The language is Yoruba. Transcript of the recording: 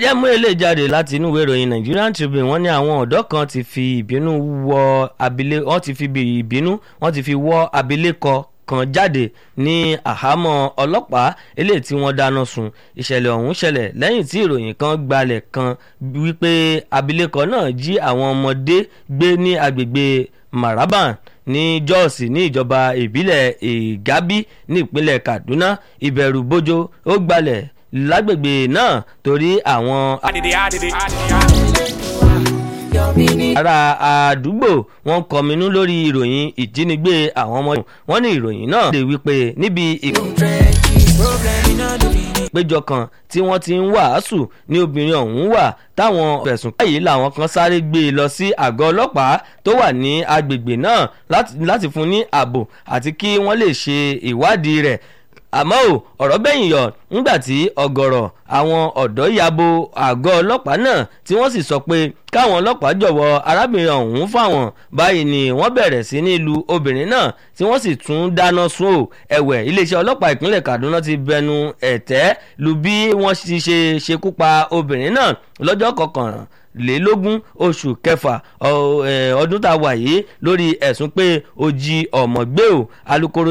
jẹ́ mú eléyìí jáde láti inú ìwé ìròyìn Nigerian Tribune wọ́n ní àwọn ọ̀dọ́ kan ti fi ìbínú wọ abilé wọ́n ti fi ìbínú wọ́n ti fi wọ́ abilékọ kan jáde ní àhámọ́ ọlọ́pàá eléyìí tí wọ́n dáná sun ìṣẹ̀lẹ̀ ọ̀hún ṣẹlẹ̀ lẹ́yìn tí ìròyìn kan gbalẹ̀ kan wípé abilékọ náà jí àwọn ọmọdé gbé ní agbègbè Maraban ní Jos ní ìjọba ìbílẹ̀ Ìgábí ní ìpínlẹ̀ Kaduna ìbẹ̀rù bójó ó gbalẹ̀ lágbègbè náà torí àwọn ará àdúgbò wọn kọminú lórí ìròyìn ìjínigbé àwọn ọmọ wọn ní ìròyìn náà lè wípé níbi ìpéjọ kan tí wọ́n ti ń wàásù ní obìnrin ọ̀hún wà táwọn fẹ̀sùn báyìí làwọn kan sáré gbé e lọ sí àgọ́ ọlọ́pàá tó wà ní agbègbè náà láti fún ní ààbò àti kí wọ́n lè ṣe ìwádìí rẹ̀ àmọ́ ò ọ̀rọ̀ bẹ́yìn yọ nígbà tí ọ̀gọ̀rọ̀ àwọn ọ̀dọ́ yabo àgọ́ ọlọ́pàá náà tí wọ́n sì sọ pé káwọn ọlọ́pàá jọ̀wọ́ arábìnrin ọ̀hún fáwọn báyìí ni wọ́n bẹ̀rẹ̀ sí ní lu obìnrin náà tí wọ́n sì tún dáná sun ò ẹ̀wẹ̀ iléeṣẹ́ ọlọ́pàá ìpínlẹ̀ Kaduna ti bẹnu ẹ̀tẹ́ lu bí wọ́n ti ṣe ṣekú pa obìnrin náà lọ́jọ́ kọkànlá lélógún oṣù kẹfà ọdún tá a wà yìí lórí ẹ̀sùn pé ó jí ọmọ gbé o alukoro